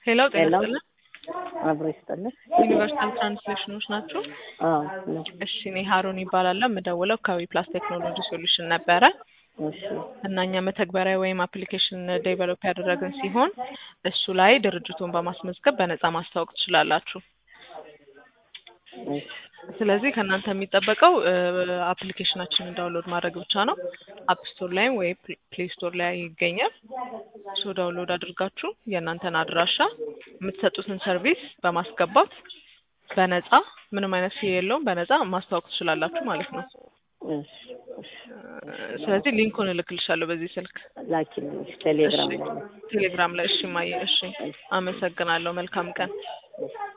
ሄሎ ጤና ሄሎ ይስጥልን። አብሮ ይስጥልን። ዩኒቨርሳል ትራንስሌሽኖች ናቸው። አዎ ነው። እሺ እኔ ሀሩን ይባላለሁ። የምደውለው ከዊ ፕላስ ቴክኖሎጂ ሶሉሽን ነበረ እሺ እና እኛ መተግበሪያ ወይም አፕሊኬሽን ዴቨሎፕ ያደረግን ሲሆን እሱ ላይ ድርጅቱን በማስመዝገብ በነፃ ማስታወቅ ትችላላችሁ። እሺ ስለዚህ ከእናንተ የሚጠበቀው አፕሊኬሽናችንን ዳውንሎድ ማድረግ ብቻ ነው። አፕ ስቶር ላይም ወይ ፕሌይ ስቶር ላይ ይገኛል። ሶ ዳውንሎድ አድርጋችሁ የእናንተን አድራሻ የምትሰጡትን ሰርቪስ በማስገባት በነፃ ምንም አይነት ፊ የለውም በነፃ ማስታወቅ ትችላላችሁ ማለት ነው። እሺ እሺ ስለዚህ ሊንኩን እልክልሻለሁ በዚህ ስልክ ላኪልኝ ቴሌግራም እሺ፣ ላይ ቴሌግራም ላይ። እሺ ማየ፣ እሺ፣ አመሰግናለሁ። መልካም ቀን። እሺ